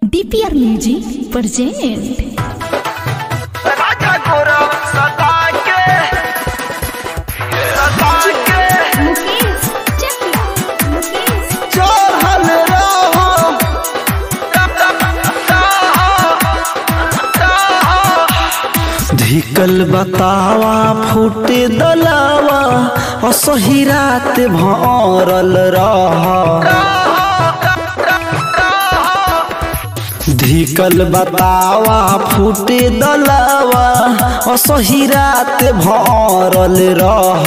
DPR music present Raja Gaurav सदा के सदा के मुकेश चकिया मुकेश चढ़ल रहो धिकल बतावा फूटे दलावा असही रात भरल रह धिकल बतावा फूटे दलावा असही रात भरल रह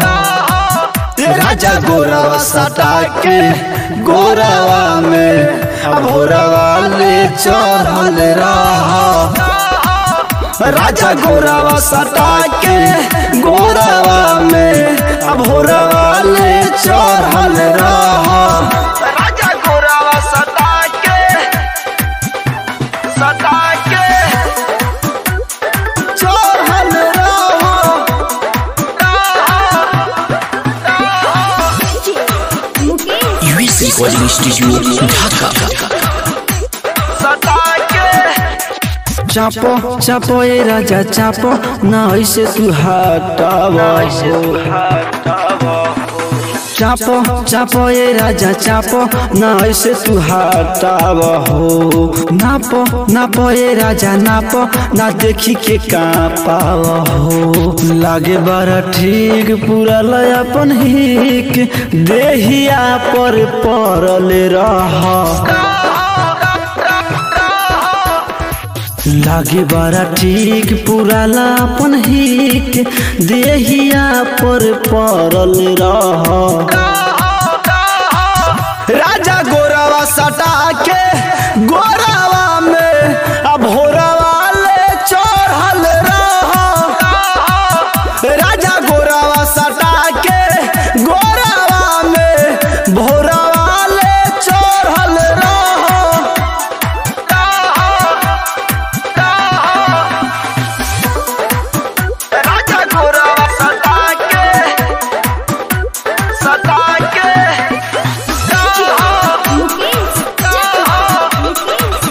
राजा गोरवा सटा के गोरवा में भोरवा ले चढ़ल रह राजा गोरावा सटा के गोरावा में अब होरावा ले चढ़ल रह राजा गौरव सदा के सदा के चढ़ल रह Mukesh USC Recording Studio Dhaka. सदा के चापो चापो ए राजा चापो ना ऐसे तू हटाव चापो चापो ए राजा चापो ना ऐसे तू हटाव हो नापो नापो ए राजा नापो ना देखी के कापाव हो लागे बड़ा ठीक पूरा लय अपन हिक देहिया पर पड़ल रह लागे बड़ा ठीक पूरा लापन हिक देहिया पर पड़ल रह राजा गोरावा सटा के गोरावा में अब होरावा ले चढ़ल रह राजा गोरावा सटा के गोरावा में भोरावा ले चढ़ल रह राजा गौरव सदा के सदा के मुकेश चकिया मुकेश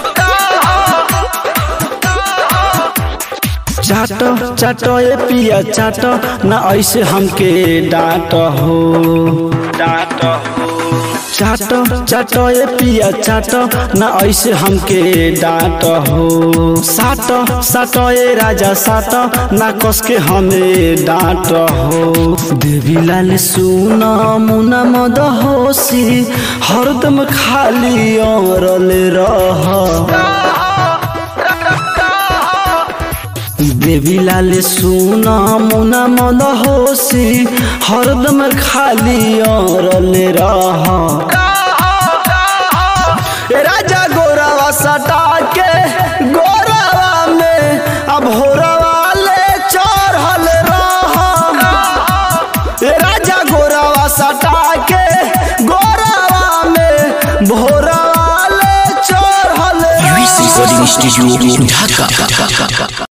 चाटो चाटो ए पिया चाटो ना ऐसे हमके डांट हो डांट हो चाटो चाटो ए पिया चाटो ना ऐसे हमके डांट हो साटो साटो ए राजा साटो ना कस के हमें डांट हो देवी लाल सुन मुना मद होसी हरदम खाली औरल रह देवी लाल सुना मुना मन होसी हरदम खाली औरल रह राजा गोरावा सटा के गोरावा में अब होरावा ले चढ़ल रह राजा गोरावा सटा के गोरावा में भोरावा ले चढ़ल USC रह Recording Studio Dhaka.